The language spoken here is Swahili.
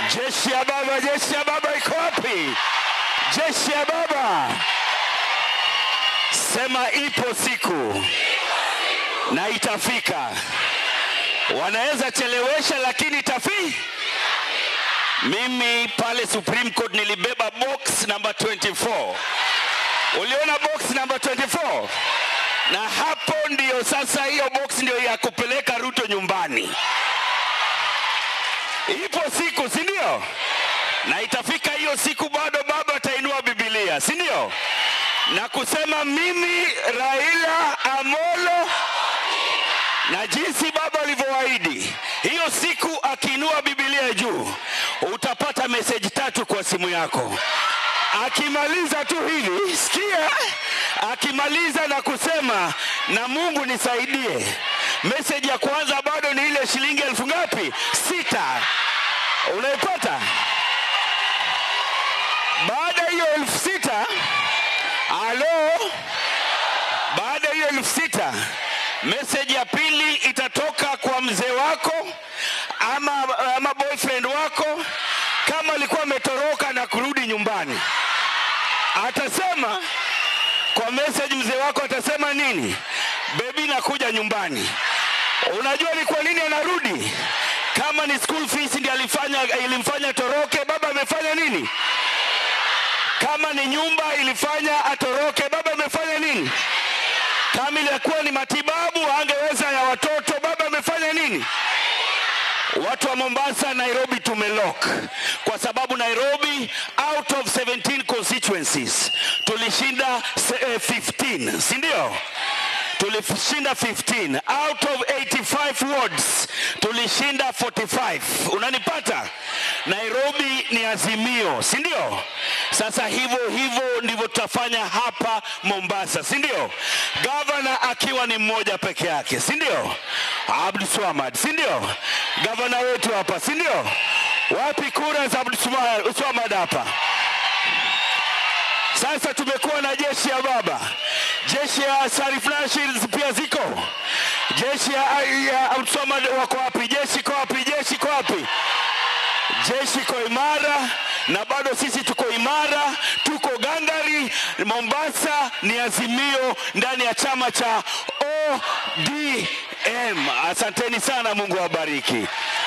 Jeshi ya baba, jeshi ya baba iko wapi? Jeshi ya baba, sema ipo siku na itafika. Wanaweza chelewesha, lakini itafi. Mimi pale Supreme Court nilibeba box number 24. Uliona box number 24? Na hapo ndio sasa, hiyo box ndio ya kupeleka Ruto nyumbani. Ipo siku, si ndio? Na itafika hiyo siku, bado baba atainua Biblia, si ndio? Na kusema mimi Raila Amolo na jinsi baba alivyoahidi, hiyo siku akiinua Biblia juu, utapata meseji tatu kwa simu yako. Akimaliza tu hivi, sikia, akimaliza na kusema na Mungu nisaidie, meseji ya kwanza bado ni ile shilingi elfu ngapi? Sita. Unaipata? Baada ya hiyo elfu sita, alo, baada ya hiyo elfu sita meseji ya pili itatoka kwa mzee wako ama, ama boyfriend wako kama alikuwa ametoroka na kurudi nyumbani atasema kwa message mzee wako atasema nini bebi nakuja nyumbani unajua ni kwa nini anarudi kama ni school fees ndiye alifanya ilimfanya toroke baba amefanya nini kama ni nyumba ilifanya atoroke baba amefanya nini kama ilikuwa ni matibabu angeweza ya watoto baba amefanya nini watu wa mombasa nairobi tumelock kwa sababu nairobi out of 17 constituencies tulishinda se- eh, 15 si ndio tulishinda 15 out of 85 wards tulishinda 45 unanipata nairobi ni azimio si ndio sasa hivyo hivyo ndivyo tutafanya hapa mombasa si ndio gavana akiwa ni mmoja peke yake si ndio abdu swamad si ndio gavana wetu hapa si ndio wapi kura za abdu Swama- swamad hapa sasa tumekuwa na jeshi ya baba, jeshi ya Sarif Nashils pia ziko, jeshi ya, ya Abdulswamad wako wapi? Jeshi iko wapi? Jeshi iko wapi? Jeshi iko imara na bado sisi tuko imara, tuko gangari. Mombasa ni azimio ndani ya chama cha ODM. Asanteni sana, Mungu awabariki.